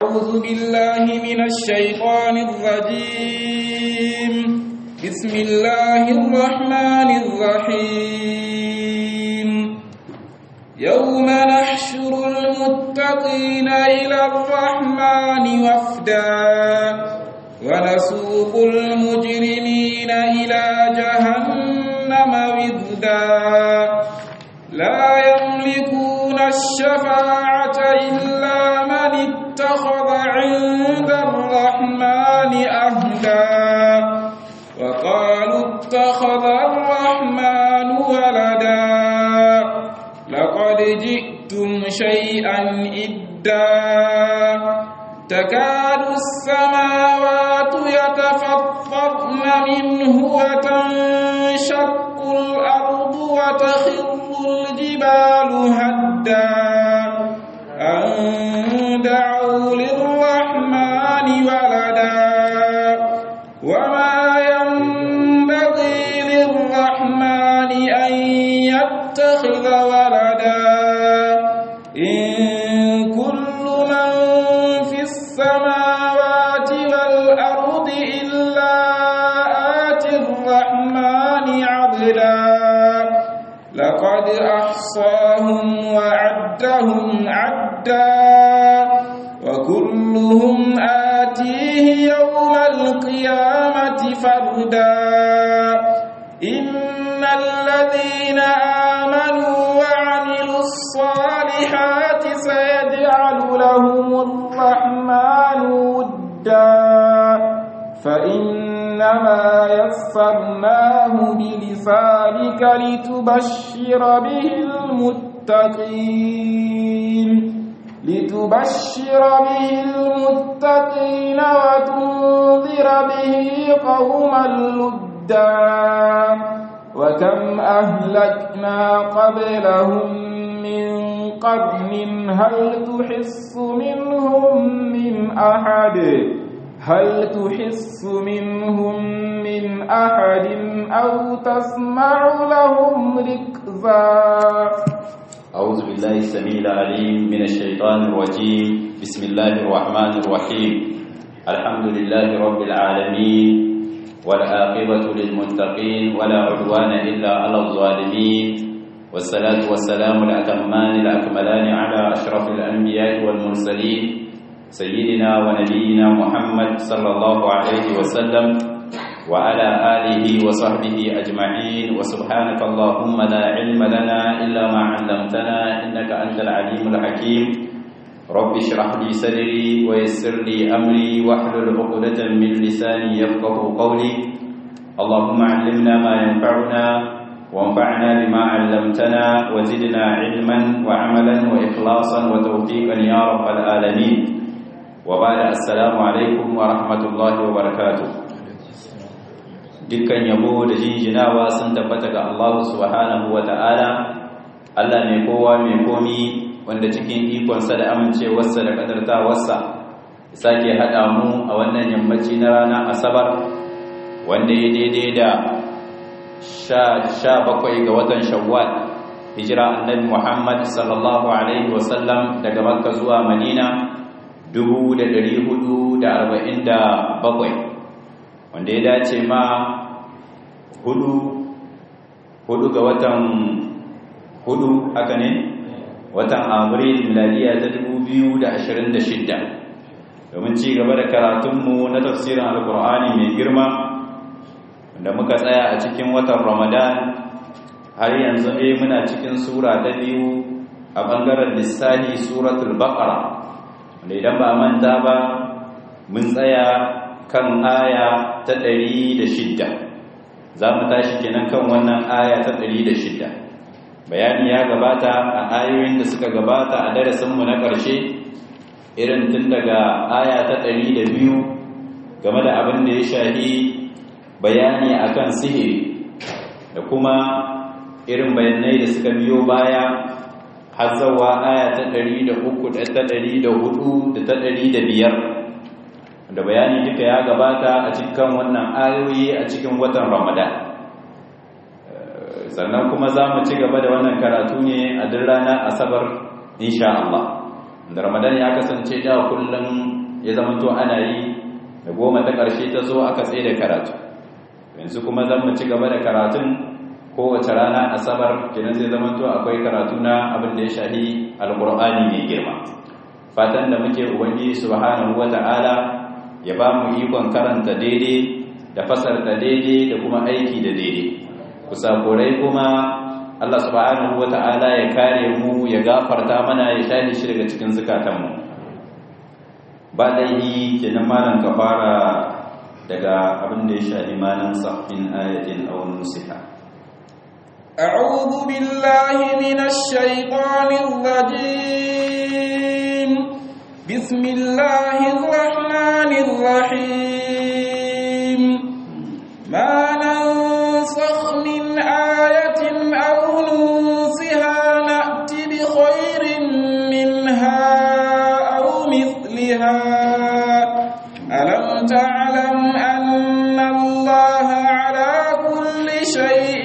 أعوذ بالله من الشيطان الرجيم بسم الله الرحمن الرحيم يوم نحشر المتقين إلى الرحمن وفدا ونسوق المجرمين إلى جهنم وذدا لا يملكون الشفاعة إلا من اتخذ عند الرحمن أهدا وقالوا اتخذ الرحمن ولدا لقد جئتم شيئا إدا تكاد السماوات يتفطرن منه وتنشق الأرض وتخر الجبال هدا أن دعوا للرحمن ولدا وما ينبغي للرحمن أن يتخذ ولدا إن كل من في السماوات والأرض إلا آتي الرحمن عبدا لقد أحصاهم وعدهم عدا وكلهم آتيه يوم القيامة فردا إن الذين آمنوا وعملوا الصالحات سيجعل لهم الرحمن ودا فإنما يسرناه بلسانك لتبشر به المتقين لتبشر به المتقين وتنذر به قوما لدا وكم أهلكنا قبلهم من قرن هل تحس منهم من أحد هل تحس منهم من أحد أو تسمع لهم ركزا أعوذ بالله السميع العليم من الشيطان الرجيم بسم الله الرحمن الرحيم الحمد لله رب العالمين والعاقبة للمتقين ولا عدوان إلا على الظالمين والصلاة والسلام الأتمان الأكملان على أشرف الأنبياء والمرسلين سيدنا ونبينا محمد صلى الله عليه وسلم وعلى آله وصحبه أجمعين وسبحانك اللهم لا علم لنا إلا ما علمتنا إنك أنت العليم الحكيم رب اشرح لي صدري ويسر لي أمري واحلل عقدة من لساني يفقه قولي اللهم علمنا ما ينفعنا وانفعنا بما علمتنا وزدنا علما وعملا وإخلاصا وتوفيقا يا رب العالمين وبعد السلام عليكم ورحمة الله وبركاته dukkan yabo da jinjinawa sun tabbata ga Allah subhanahu ta'ala. Allah mai kowa mai komi wanda cikin ikonsa da amincewarsa da kadartawarsa sake haɗa mu a wannan yammaci na rana asabar wanda ya daidai da sha bakwai ga watan shawwal hijira annabi Muhammad sallallahu alaihi wasallam daga makka zuwa madina 1447 wanda ya dace ma hudu hudu ga watan hudu haka ne watan abril miladiya ta 2026 domin ci gaba da karatunmu na tafsirin alkur'ani mai girma wanda muka tsaya a cikin watan ramadan har yanzu ne muna cikin sura ta biyu a bangaren lissahi suratul baqara wanda idan ba manta ba mun tsaya kan aya ta ɗari da shidda za mu tashi kenan kan wannan aya ta ɗari da shidda bayani ya gabata a ayoyin da suka gabata a darasinmu na ƙarshe irin tun daga aya ta ɗari da biyu game da abin da ya shahi bayani akan sihiri da kuma irin bayanai da suka biyo baya har zawa aya ta ɗari da uku da ta ɗari da hudu da ta ɗari da biyar da bayani duka ya gabata a cikin wannan ayoyi a cikin watan ramadan sannan kuma za mu ci gaba da wannan karatu ne a duk ranar asabar insha Allah da ramadan ya kasance da kullum ya zama to ana yi da goma ta ƙarshe ta zo aka tsaye da karatu yanzu kuma zan mu ci gaba da karatun kowace rana asabar kenan zai zama to akwai karatu na abin da ya shahi alqur'ani mai girma fatan da muke ubangiji subhanahu wata'ala ya ba mu ikon karanta daidai da fasarta daidai da kuma aiki da daidai kusakurai kuma Allah subhanahu wata'ala ya kare mu ya gafarta mana ya shahi shi daga cikin zukatanmu ba laihi kenan malam ka fara daga abin da ya shahi malan sahfin ayatin aw nusiha أعوذ بالله من الشيطان الرجيم بسم الله الرحمن الرحيم ما ننسخ من آية أو ننسها نأت بخير منها أو مثلها ألم تعلم أن الله على كل شيء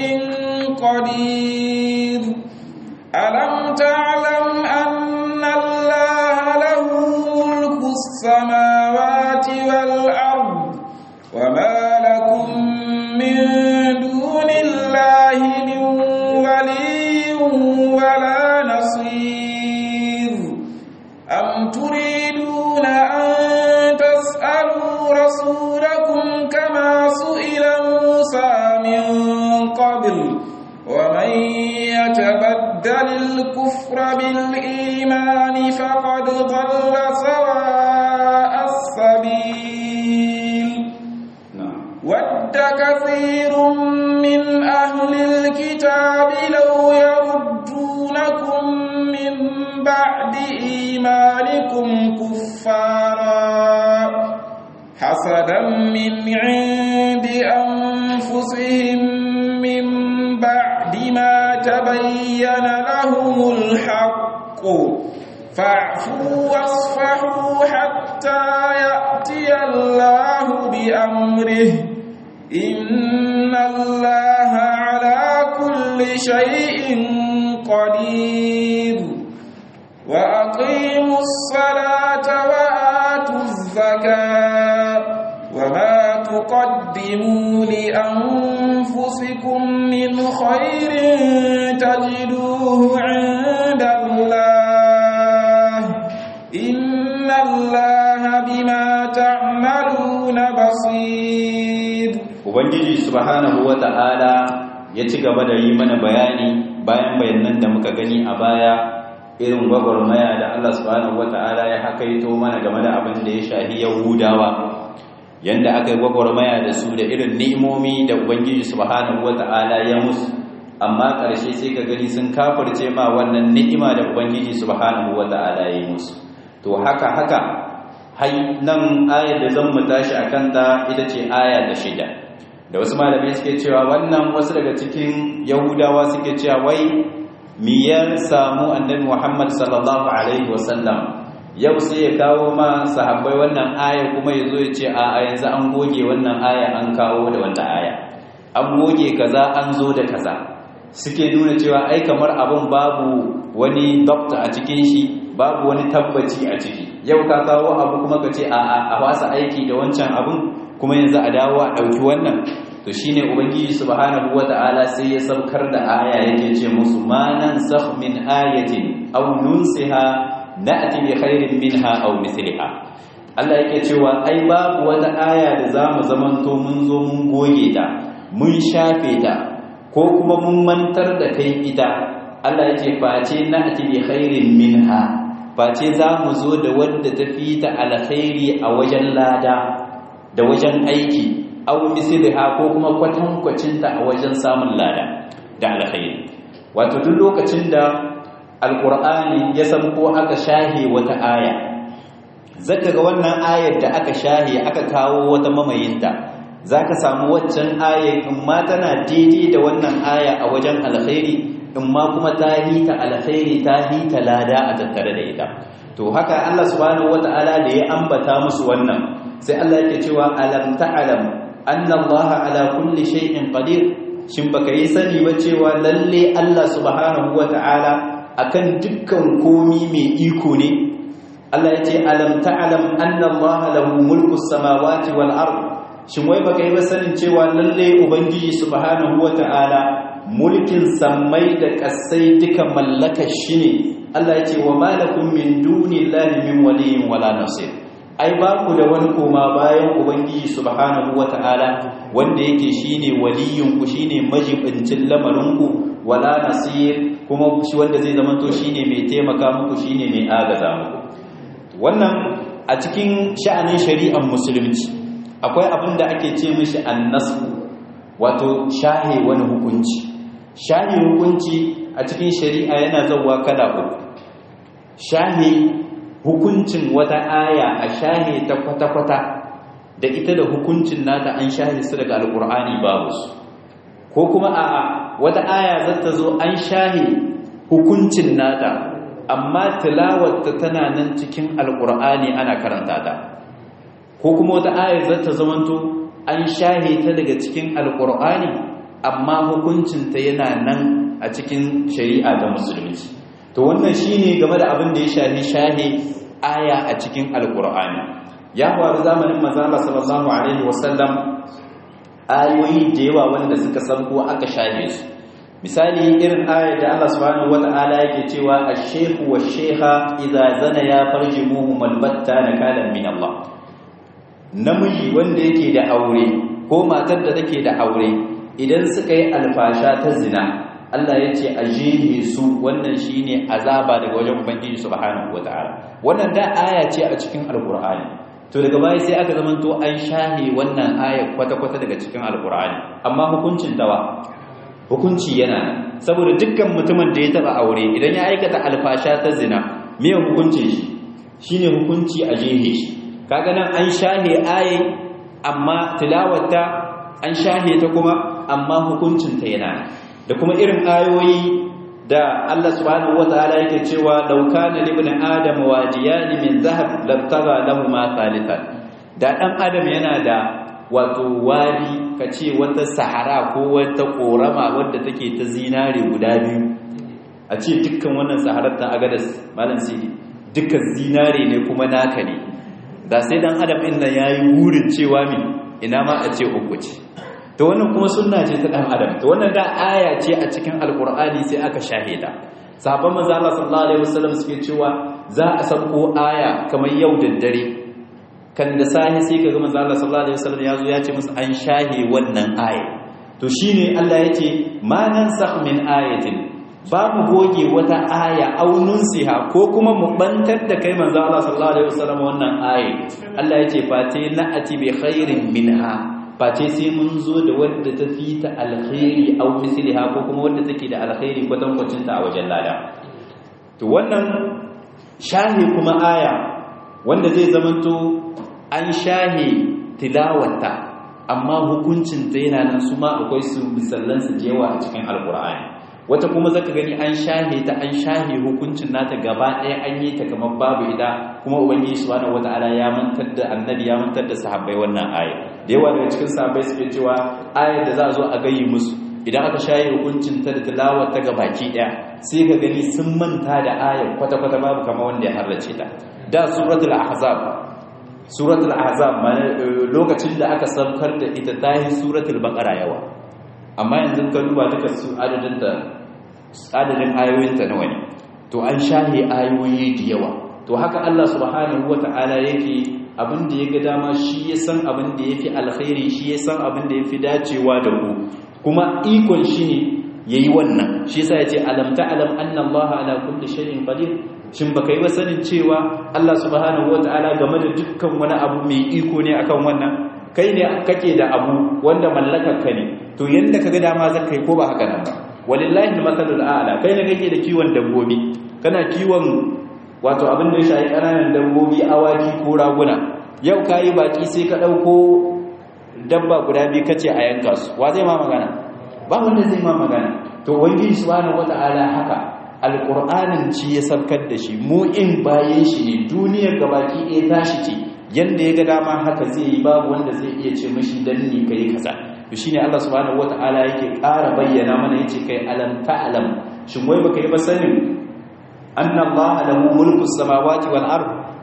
قدير ألم تعلم أن الله له ملك السماوات والأرض وما لكم من دون الله من ولي ولا نصير أم تريدون أن تسألوا رسولكم كما سئل موسى من قبل ومن يتبدل الكفر بالإيمان فقد ضل سواء السبيل ود كثير من أهل الكتاب لو يردونكم من بعد إيمانكم كفارا حسدا من عند أنفسهم من بعد ما تبين لهم الحق فاعفوا واصفحوا حتى يأتي الله بأمره إن الله على كل شيء قدير وأقيموا الصلاة وآتوا الزكاة وما تقدموا لأنفسكم من خير تجدوه عند الله إن الله بما تعملون بصير ubangiji subhanahu wata'ala ya ci gaba da yi mana bayani bayan bayanan da muka gani a baya irin gwagwarmaya da Allah subhanahu wata'ala ya hakaito mana game da abin da ya shahi yahudawa yanda aka yi gwagwarmaya da su da irin ni'imomi da ubangiji subhanahu wata'ala ya musu amma ƙarshe sai ka gani sun kafirce ma wannan ni'ima da ubangiji subhanahu wata'ala ya yi musu to haka haka hai nan ayar da zan mu tashi akan ta ita ce aya da shida da wasu malamai suke cewa wannan wasu daga cikin yahudawa suke cewa wai miyar samu annabi muhammad sallallahu alaihi wasallam yau sai ya kawo ma sahabbai wannan aya kuma ya zo ya ce a yanzu an goge wannan aya an kawo da wannan aya an goge kaza an zo da kaza suke nuna cewa ai kamar abun babu wani dokta a cikin shi babu wani tabbaci a ciki yau ka kawo abu kuma ka ce a a wasa aiki da wancan abun kuma yanzu a dawo a ɗauki wannan to shine ubangiji subhanahu wata'ala sai ya saukar da aya yake ce musu ma nansakh min ayatin aw nunsiha na'ti bi khairin minha aw mithliha Allah yake cewa ai babu wata aya da zamu zamanto mun zo mun goge ta mun shafe ta ko kuma mun mantar da kai ita Allah yake face na'ti bi khairin minha face zamu zo da wanda tafi ta alkhairi a wajen lada da wajen aiki aw misliha ko kuma kwatankwacin ta a wajen samun lada da alkhairi wato duk lokacin da alqur'ani ya san ko aka shahe wata aya zaka ga wannan ayar da aka shahe aka kawo wata mamayinta zaka samu waccan ayar in ma tana daidai da wannan aya a wajen alkhairi in ma kuma ta hita alkhairi ta hita lada a tattare da ita to haka Allah subhanahu wataala da ya ambata musu wannan sai Allah yake cewa alam ta'lam anna Allah ala kulli shay'in qadir shin baka yi sani ba cewa lalle Allah subhanahu wataala akan dukkan komi mai iko ne Allah ya ce alam ta'lam anna Allah lahu mulku samawati wal ard shin wai baka yi ba sanin cewa lalle ubangiji subhanahu wata'ala mulkin sammai da kasai duka mallakar shi ne Allah ya ce wa malakum min dunillahi min waliyyin wala nasir ai ba ku da wani koma bayan ubangiji subhanahu wata'ala wanda yake shine waliyin ku shine majibincin lamarin ku wala nasir kuma shi wanda zai zama to shine mai taimaka muku shine mai agaza muku wannan a cikin sha'anin shari'ar musulunci akwai abin da ake ce mishi annasu wato shahe wani hukunci shahe hukunci a cikin shari'a yana zauwa kala uku shahe hukuncin wata aya a shahe ta kwata-kwata da ita da hukuncin nata an shahe su daga alkur'ani babu su ko kuma a'a wata aya zata zo an shahe hukuncin nata amma tilawarta tana nan cikin alkur'ani ana karanta ta ko kuma wata aya zata zamanto an shahe ta daga cikin alkur'ani amma hukuncinta yana nan a cikin shari'a ta musulunci to wannan shine game da abin da ya shafi shahe aya a cikin alkur'ani ya faru zamanin manzo Allah sallallahu alaihi wasallam ayoyi da yawa wanda suka sanko aka shahe su misali irin ayar da Allah subhanahu wata'ala yake cewa ash-shaykhu wash-shaykha idza zana ya farjimuhum albatta nakalan min Allah namiji wanda yake da aure ko matar da take da aure idan suka yi alfasha ta zina Allah ya ce a jihe su wannan shi ne azaba daga wajen Ubangiji subhanahu wa ta'ala wannan da aya ce a cikin alkur'ani to daga baya sai aka zama to an shahe wannan aya kwata-kwata daga cikin alkur'ani amma hukuncin dawa hukunci yana saboda dukkan mutumin da ya taba aure idan ya aikata alfasha ta zina me hukuncin shi shine hukunci a jihe shi kaga nan an shahe aya amma tilawata an shahe ta kuma amma hukuncin ta yana da kuma irin ayoyi da Allah subhanahu wataala yake cewa law kana li ibn adam wajiyan min zahab labtaga lahu ma thalithan da dan adam yana da wato wadi kace wata sahara ko wata korama wadda take ta zinare guda biyu a ce dukkan wannan saharar ta agadas malam sidi dukkan zinare ne kuma naka ne da sai dan adam din nan yayi wurin cewa min ina ma a ce uku ce to wannan kuma sunna ce ta dan adam to wannan da aya ce a cikin alqur'ani sai aka shahida sahabban manzo Allah sallallahu alaihi wasallam suke cewa za a sauko aya kamar yau da dare kan da sahi sai kaga manzo Allah sallallahu alaihi wasallam yazo ya ce musu an shahe wannan aya to shine Allah yake ma nansakh min ayatin babu goge wata aya aunun siha ko kuma mu bantar da kai manzo Allah sallallahu alaihi wasallam wannan aya Allah yace fate na'ati bi khairin minha face sai mun zo da wadda ta fi ta alkhairi au misliha ko kuma wadda take da alkhairi kwatankwacin ta a wajen lada to wannan shahi kuma aya wanda zai zamanto an shahi tilawata amma hukuncin ta yana nan su ma akwai su misallan su jewa a cikin alkur'ani wata kuma zaka gani an shahe ta an shahe hukuncin nata gaba ɗaya an yi ta kamar babu ida kuma ubangiji subhanahu wata'ala ya mantar da annabi ya mantar da sahabbai wannan aya da yawa daga cikin sahabbai suke cewa ayar da za a zo a gayi musu idan aka shaye hukuncin ta da tilawar ta gabaki ɗaya sai ka gani sun manta da ayar kwata-kwata babu kamar wanda ya harrace ta da suratul ahzab suratul ahzab lokacin da aka saukar da ita tahi suratul baqara yawa amma yanzu ka duba duka su adadin da adadin ayoyinta nawa ne to an shahe ayoyi da yawa to haka Allah subhanahu wata'ala yake abin da ya ga dama shi ya san abin da yafi alkhairi shi ya san abin da yafi dacewa da ku kuma ikon shi ne yayi wannan shi yasa yace alam ta'lam anna Allah ala kulli shay'in qadir shin baka yi ba sanin cewa Allah subhanahu wata'ala game da dukkan wani abu mai iko ne akan wannan kai ne kake da abu wanda mallakar ka ne to yanda kaga dama zaka yi ko ba haka nan ba walillahi almathalul a'la kai ne kake da kiwon dabbobi kana kiwon wato abin da ya shafi ƙananan dabbobi awaki ko raguna yau kayi baki sai ka dauko dabba guda biyu kace a yanka su wa zai ma magana ba wanda zai ma magana to ubangiji subhanahu wata'ala haka alqur'anin ci ya sabkar da shi mu in bayan shi ne duniyar gabaki ɗaya tashi ce yanda ya ga dama haka zai yi babu wanda zai iya ce mashi dan ni kai kaza to shine Allah subhanahu wataala yake ƙara bayyana mana yace kai alam ta'lam shin wai baka yi ba sanin anna Allah lahu mulku samawati wal ard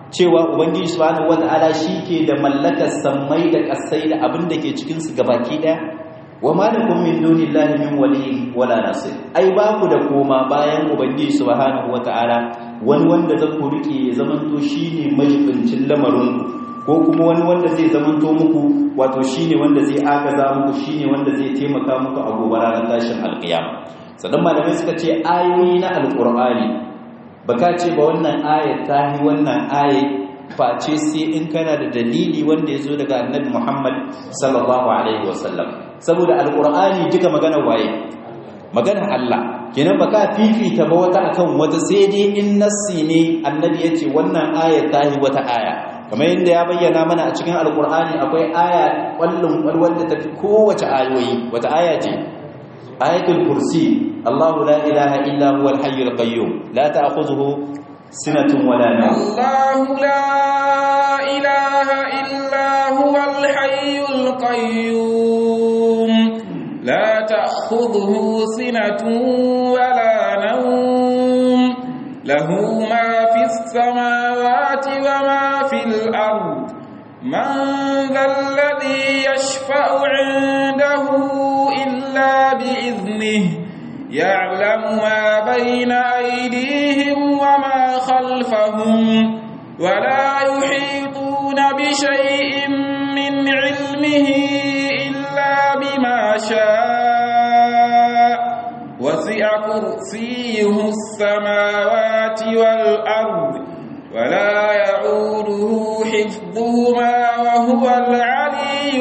cewa ubangiji subhanahu wata'ala ke da mallakar sammai da kasai da abin da ke cikin su gabaki daya wa ma lakum min dunillahi min waliyyin wala nasir ai ba ku da koma bayan ubangiji subhanahu wata'ala wani wanda zan ku rike ya zamanto shine majibincin lamarin ko kuma wani wanda zai zamanto muku wato shine wanda zai agaza muku shine wanda zai taimaka muku a gobe ranar tashin alkiyama sannan malamai suka ce ayoyi na alqur'ani baka ce ba wannan ayat ta yi wannan ayat face sai in kana da dalili wanda ya zo daga annabi Muhammad sallallahu alaihi wasallam saboda alqur'ani duka magana waye magana Allah kenan baka fifita ba wata akan wata sai dai in nassi ne annabi yace wannan aya ta yi wata aya kamar yadda ya bayyana mana a cikin alqur'ani akwai aya kwallon kwalwar da tafi kowace ayoyi wata aya ce ayatul kursi Allahu la ilaha illa huwal hayyul qayyum la ta'khudhuhu sinatun wala nawm الله لا إله إلا هو الحي القيوم لا تأخذه سنة ولا نوم له ما في السماوات وما في الأرض من ذا الذي يشفع عنده إلا بإذنه يعلم ما بين أيديهم وما خلفهم ولا يحيطون بشيء من علمه إلا بما شاء وسع كرسيه السماوات والأرض ولا يعوده حفظهما وهو العلي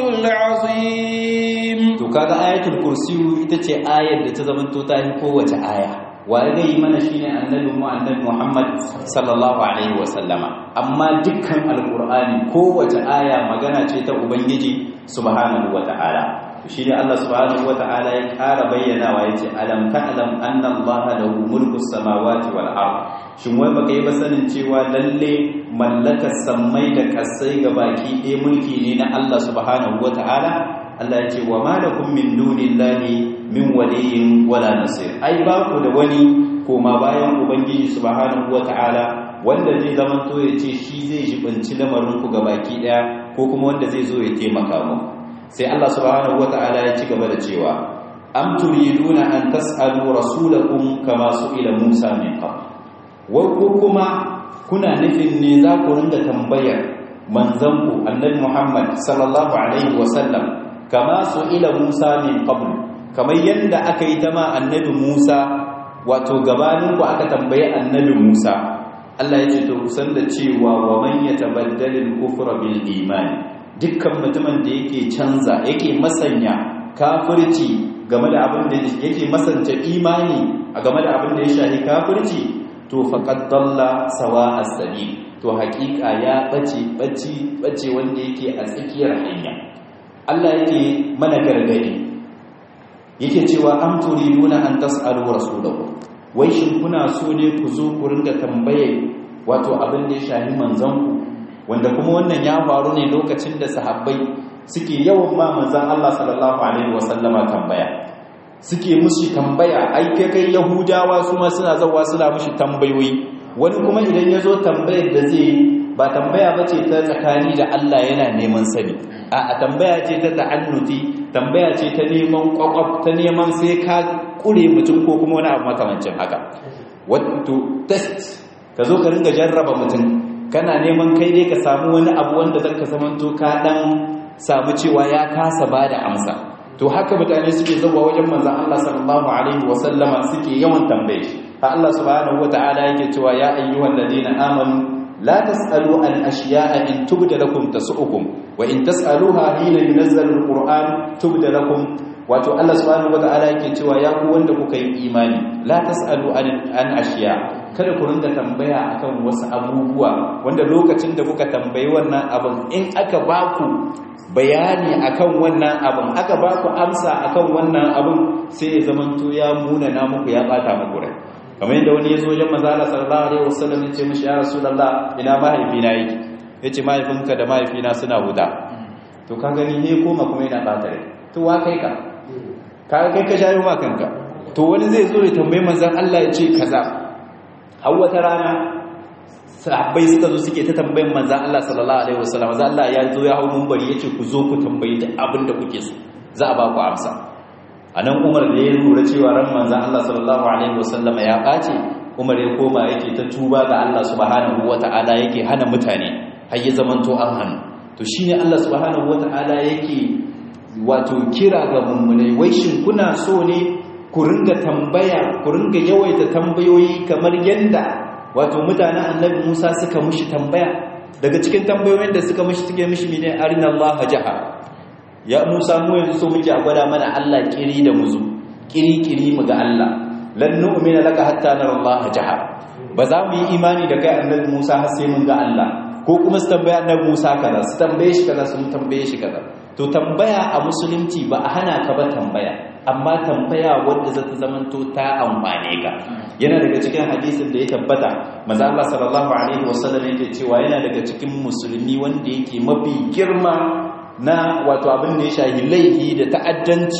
العظيم to kaga ayatul kursiyu ita ce ayar da ta zamanto ta yi kowace aya waye zai yi mana shine annabi mu annabi Muhammad sallallahu alaihi wa sallama amma dukkan alqur'ani kowace aya magana ce ta ubangiji subhanahu wa ta'ala to shine Allah subhanahu wa ta'ala ya ƙara bayyanawa yace alam ta'lam anna allaha lahu mulku samawati wal ard shin wai baka yi ba sanin cewa lalle mallakar sammai da kasai baki ɗaya mulki ne na Allah subhanahu wa ta'ala Allah ya ce wa ma lakum min dunillahi min waliyyin wala nasir ai ba ku da wani koma bayan ubangiji subhanahu wataala wanda zai zaman to ya ce shi zai jibinci lamarin ku baki daya ko kuma wanda zai zo ya taimaka mu sai Allah subhanahu wataala ya ci gaba da cewa am turiduna an tas'alu rasulakum kama su'ila Musa min qabl wai ko kuma kuna nufin ne za ku ringa tambayar manzanku annabi Muhammad sallallahu alaihi wasallam kama su ila Musa min qabl kamar yanda aka yi ta ma annabi Musa wato gabanin ku aka tambaye annabi Musa Allah ya ce to kusan da cewa wa man yatabaddal al-kufra bil iman dukkan mutumin da yake canza yake masanya kafirci game da abin da yake masanta imani a game da abin da ya shafi kafirci to faqad dalla sawa as-sabil to haƙiƙa ya bace bace bace wanda yake a tsakiyar hanya Allah yake mana gargadi yake cewa am turiduna an tas'alu rasulahu wai shin kuna so ne ku zo ku ringa tambaye wato abin da ya shahi manzon ku wanda kuma wannan ya faru ne lokacin da sahabbai suke yawan ma manzon Allah sallallahu alaihi wasallama tambaya suke mushi tambaya ai kai kai yahudawa su ma suna zawa suna mushi tambayoyi wani kuma idan ya zo tambayar da zai ba tambaya ba ce ta tsakani da Allah yana neman sani a tambaya ce ta ta'annuti tambaya ce ta neman kwakwaf ta neman sai ka kure mutum ko kuma wani abu makamancin haka wato test ka zo ka ringa jarraba mutum kana neman kai dai ka samu wani abu wanda zaka zamanto ka dan samu cewa ya kasa bada amsa to haka mutane suke zuwa wajen manzon Allah sallallahu alaihi wasallama suke yawan tambaye shi ha Allah subhanahu wataala yake cewa ya ayyuhal ladina amanu لا تسألوا عن أشياء إن تبد لكم تسؤكم وإن تسألوها حين ينزل القرآن تبد لكم wato Allah subhanahu wataala yake cewa ya ku wanda kuka yi imani la tasalu an an ashiya kada ku ringa tambaya akan wasu abubuwa wanda lokacin da kuka tambayi wannan abin in aka baku bayani akan wannan abin aka baku amsa akan wannan abin sai ya zamanto ya muna na muku ya bata muku rai kamar yadda wani ya zo wajen manzala sallallahu alaihi wasallam ya ce mishi ya rasulullah ina mahaifina yake yace mahaifinka da mahaifina suna huda to ka gani ne koma kuma yana bata rai to wa kai ka ka kai ka shayo ma kanka to wani zai zo ya tambayi manzon Allah ya ce kaza har wata rana sahabbai suka zo suke ta tambayin manzan Allah sallallahu alaihi wasallam manzan Allah ya zo ya hau mumbari yace ku zo ku tambayi duk abin da kuke so za a ba ku amsa anan Umar da ya lura cewa ran manzan Allah sallallahu alaihi wasallam ya bace Umar ya koma yake ta tuba ga Allah subhanahu wataala yake hana mutane har ya zamanto an hannu to shine Allah subhanahu wataala yake wato kira ga mummunai wai shin kuna so ne ku ringa tambaya ku ringa yawaita tambayoyi kamar yanda wato mutanen annabi Musa suka mushi tambaya daga cikin tambayoyin da suka mushi suke mishi mene arina Allah jaha ya Musa mu yanzu so muke a gwada mana Allah kiri da muzu kiri kiri mu ga Allah lan nu'mina laka hatta nara Allah jaha ba za mu yi imani da kai annabi Musa har sai mun ga Allah ko kuma su tambaya annabi Musa kaza su tambaye shi kaza su tambaye shi kaza to tambaya a musulunci ba a hana ka ba tambaya amma tambaya wanda za ta zamanto ta amfane ka yana daga cikin hadisin da ya tabbata maza Allah sallallahu alaihi wasallam yake cewa yana daga cikin musulmi wanda yake mafi girma na wato abin da ya shahi laifi da ta'addanci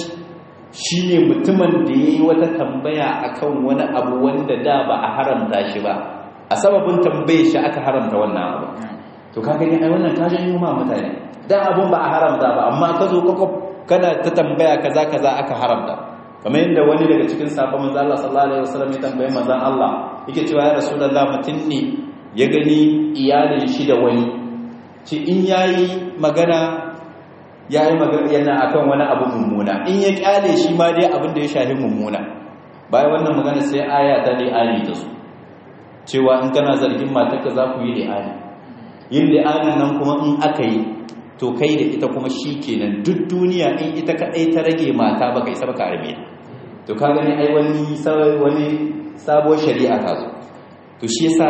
shine mutumin da yayi wata tambaya akan wani abu wanda da ba a haramta shi ba a sababin tambaye shi aka haramta wannan abu to ka gani ai wannan ka janyo ma mutane dan abun ba a haramta ba amma ka zo kwakwaf kana ta tambaya kaza kaza aka haramta kamar yadda wani daga cikin sahabban manzo Allah sallallahu alaihi wasallam ya tambaye manzon Allah yake cewa ya rasulullah mutun ne ya gani iyalin shi da wani ci in yayi magana yayi magana yana akan wani abu mummuna in ya kyale shi ma dai abin da ya shafi mummuna bayan wannan magana sai aya ta li'ani ta su cewa in kana zargin matarka za ku yi li'ani yin li'anin nan kuma in aka yi to kai da ita kuma shi kenan duk duniya in ita kaɗai ta rage mata baka isa baka arme to ka gani ai wani wani sabuwar shari'a ta zo to shi yasa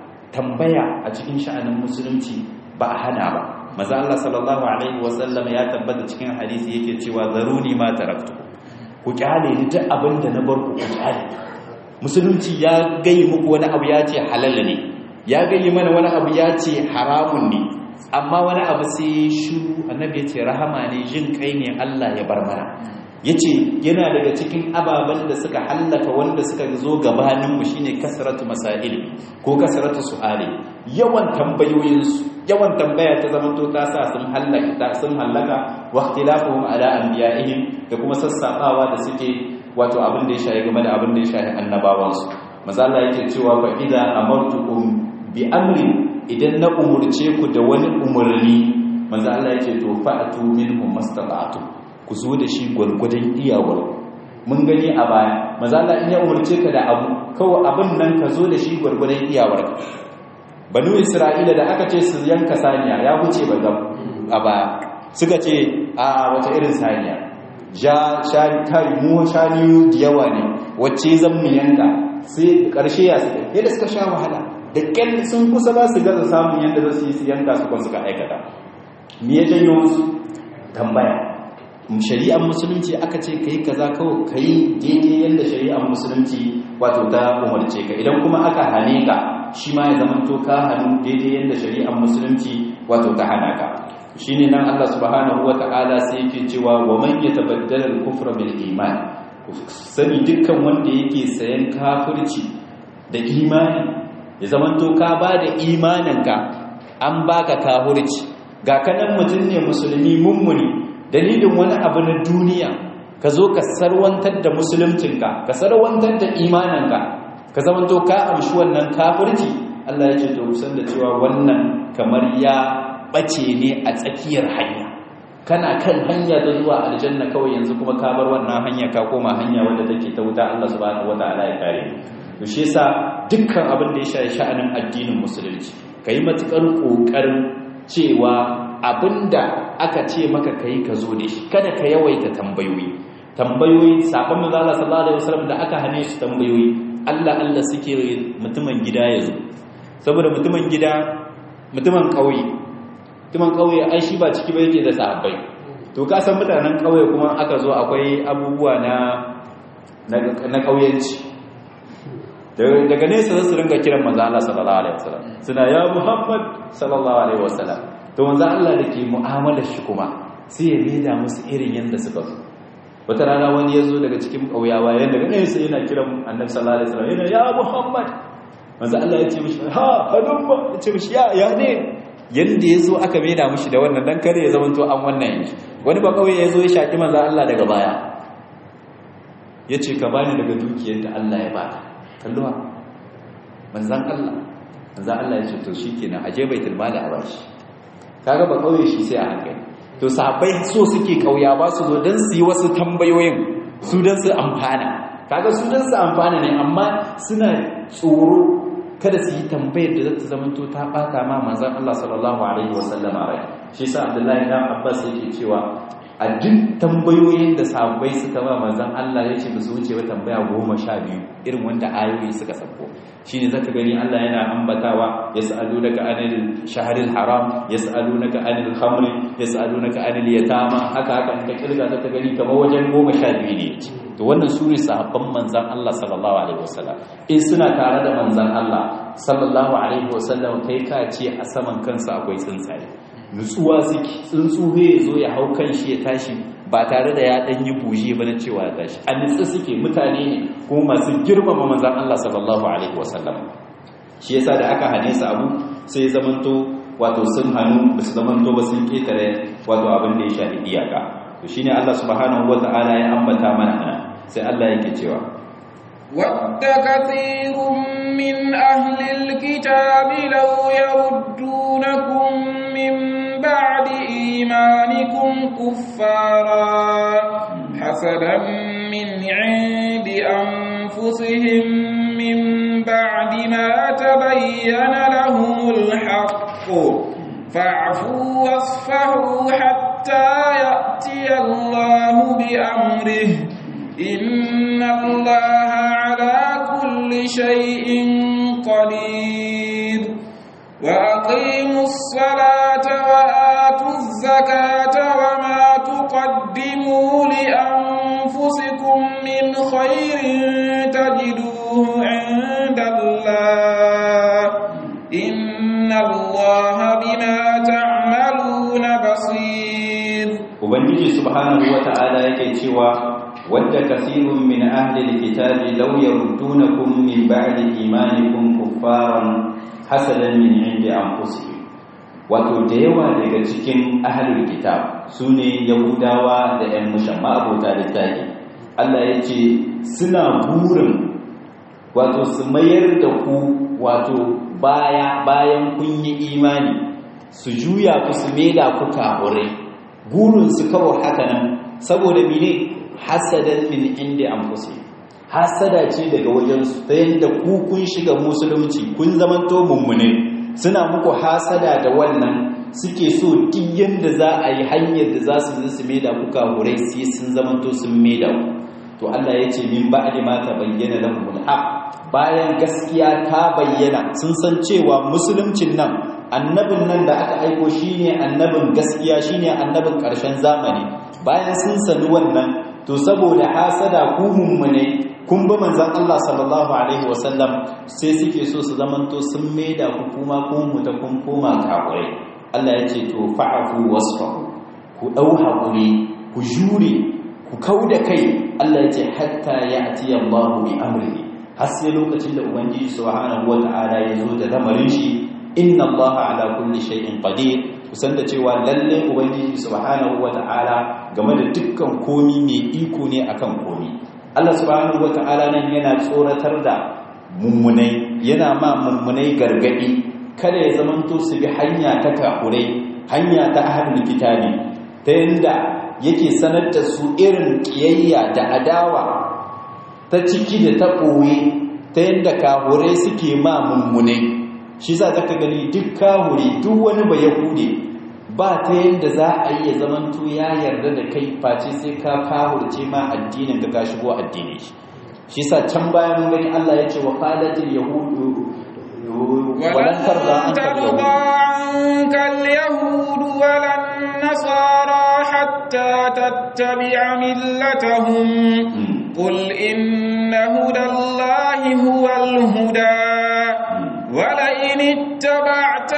tambaya a cikin sha'anin musulunci ba a hana ba maza Allah sallallahu alaihi wasallam ya tabbata cikin hadisi yake cewa zaruni ma taraktu ku kyale ni duk abin da na bar ku ku kyale musulunci ya gayi muku wani abu ya ce halal ne ya gayi mana wani abu ya ce haramun ne amma wani abu sai shiru annabi ya ce rahama ne jin kai ne Allah ya bar mana ya ce yana daga cikin ababen da suka hallaka wanda suka zo gabaninmu shine kasratu masail ko kasratu su'ali yawan tambayoyinsu yawan tambaya ta zama to ta sa sun hallaka sun hallaka wa ikhtilafuhum ala anbiya'ihim da kuma sassabawa da suke wato abin da ya shahi game da abin da ya shahi annabawansu manzo Allah yake cewa fa idza amartukum bi amrin idan na umurce ku da wani umurni manzo Allah yake to fa'atu minhum mastata'tu ku zo da shi gwargwadon iyawar mun gani a baya manzo Allah in ya umurce ka da abu kawai abin nan ka zo da shi gwargwadon iyawar banu Isra'ila da aka ce su yanka saniya ya wuce ba a baya suka ce a wata irin saniya ja shani tari mu shani da yawa ne wacce zan mu yanka sai karshe ya suka yadda suka sha wahala da kyan sun kusa ba su gaza samun yadda za su yi su yanka su kwan suka aikata me ya janyo musu tambaya shari'ar musulunci aka ce kai kaza kawai kai daidai yadda shari'ar musulunci wato ta umarce ka idan kuma aka hane ka shi ma ya zama to ka hannu daidai yadda shari'ar musulunci wato ta hana ka shine nan Allah subhanahu wata'ala sai yake cewa wa man yatabaddala al-kufra bil iman sani dukkan wanda yake sayan kafirci da imani ya zamanto ka ba da imaninka an baka kafirci ga kanan mutum ne musulmi mummuni dalilin wani abu na duniya ka zo ka sarwantar da musuluncinka ka sarwantar da imaninka ka zamanto ka amshi wannan kafirci Allah ya ce to kusan da cewa wannan kamar ya bace ne a tsakiyar hanya kana kan hanya ta zuwa aljanna kawai yanzu kuma ka bar wannan hanya ka koma hanya wadda take ta wuta Allah subhanahu wataala ya kare to shi yasa dukkan abin da ya shafi sha'anin addinin musulunci kai matukar kokarin cewa abinda aka ce maka kai ka zo da shi kada ka yawaita tambayoyi tambayoyi sabon manzo Allah sallallahu alaihi wasallam da aka hane su tambayoyi Allah Allah suke mutumin gida ya zo saboda mutumin gida mutumin kauye mutumin kauye ai shi ba ciki ba yake da sahabbai to ka san mutanen kauye kuma aka zo akwai abubuwa na na kauyenci daga nesa za su ringa kiran manzo Allah sallallahu alaihi wasallam suna ya Muhammad sallallahu alaihi wasallam to manzo Allah da ke mu'amalar shi kuma sai ya leda musu irin yanda suka zo wata rana wani ya zo daga cikin ƙauyawa yadda ga nesa yana kiran annabi sallallahu alaihi wasallam yana ya Muhammad manzo Allah ya ce mishi ha halumma ya ce mishi ya ya ne yanda yazo aka maida mishi da wannan dan kare ya zamanto an wannan yanki wani ba kauye yazo ya shaki manzo Allah daga baya yace ka bani daga dukiyar da Allah ya baka kalluwa manzan Allah manzan Allah ya ce to shikenan aje baitul mali a bashi kaga ba kauye shi sai a hankali to sahabbai so suke kauya ba su zo dan su yi wasu tambayoyin su dan su amfana kaga su dan su amfana ne amma suna tsoro kada su yi tambayar da zata zama to ta bata ma manzon Allah sallallahu alaihi wasallam rai shi yasa Abdullahi ibn Abbas yake cewa a duk tambayoyin da sahabbai suka ba manzon Allah yace ba su wuce ba tambaya goma sha biyu irin wanda ayoyi suka sako shine zaka gani Allah yana ambatawa yas'alunaka anil shahril haram yas'alunaka anil khamri yas'alunaka anil yatama haka haka in ka kirga zaka gani kamar wajen goma sha biyu ne to wannan sune sahabban manzon Allah sallallahu alaihi wasallam in suna tare da manzon Allah sallallahu alaihi wasallam kai ka ce a saman kansa akwai tsuntsaye nutsuwa suke tsuntsu ya zo ya hau kan shi ya tashi ba tare da ya dan yi buje ba na cewa ya tashi a nutsu suke mutane ne kuma masu girmama manzon Allah sallallahu alaihi wasallam shi yasa da aka hane su abu sai zamanto wato sun hannu ba su zamanto ba sun ketare wato abin da ya shafi iyaka to shine Allah subhanahu wataala ya ambata mana nan sai Allah yake cewa ود كثير من أهل الكتاب لو يردونكم من بعد إيمانكم كفارا حسدا من عند أنفسهم من بعد ما تبين لهم الحق فاعفوا واصفحوا حتى يأتي الله بأمره إن الله على كل شيء قدير وأقيموا الصلاة وآتوا الزكاة وما تقدموا لأنفسكم من خير تجدوه عند الله إن الله بما تعملون بصير وبنجي سبحانه وتعالى يكي ود كثير من أهل الكتاب لو يردونكم من بعد إيمانكم كفارا حسدا من عند أنفسهم wato da yawa daga cikin ahalul kitab su ne yahudawa da 'yan mushamma abota da tagi Allah ya ce suna burin wato su mayar da ku wato baya bayan kun yi imani su juya ku su maida ku kahurai burin su kawo haka nan saboda mene hasadan min inda anfusihim hasada ce daga wajensu ta yadda ku kun shiga musulunci kun zamanto mummune suna muku hasada da wannan suke so duk yanda za a yi hanyar da za su su maida ku kahurai sai sun zamanto sun maida ku to Allah ya ce min ba'di ma tabayyana lahumul haq bayan gaskiya ta bayyana sun san cewa musuluncin nan annabin nan da aka aiko shine annabin gaskiya shine annabin ƙarshen zamani bayan sun sani wannan to saboda hasada ku mummune kun ba manzon Allah sallallahu alaihi wasallam sai suke so su zamanto sun maida ku kuma kun muta kun koma kafirai Allah ya ce to fa'afu wasfahu ku dau hakuri ku jure ku kauda kai Allah ya ce hatta ya'ti Allahu bi amrihi har sai lokacin da ubangiji subhanahu wata'ala ya zo da lamarin shi inna Allah ala kulli shay'in qadir kusan da cewa lalle ubangiji subhanahu wata'ala game da dukkan komi mai iko ne akan komi Allah subhanahu wata'ala nan yana tsoratar da mummunai yana ma mummunai gargadi kada ya zamanto su bi hanya ta kafurai hanya ta ahlul kitabi ta yanda yake sanar da su irin kiyayya da adawa ta ciki da ta ɓoye ta yanda kafurai suke ma mummunai shi za ka gani duk kahuri duk wani ba yahude ba ta yadda za a yi ya zamanto ya yarda da kai face sai ka kahurce ma addinin ka ka shigo addinin shi shi sa can bayan mun gani Allah ya ce wa qalatil yahudu walan tarda ankal yahudu walan nasara hatta tattabi'a millatahum qul inna hudallahi huwal huda ولئن اتبعت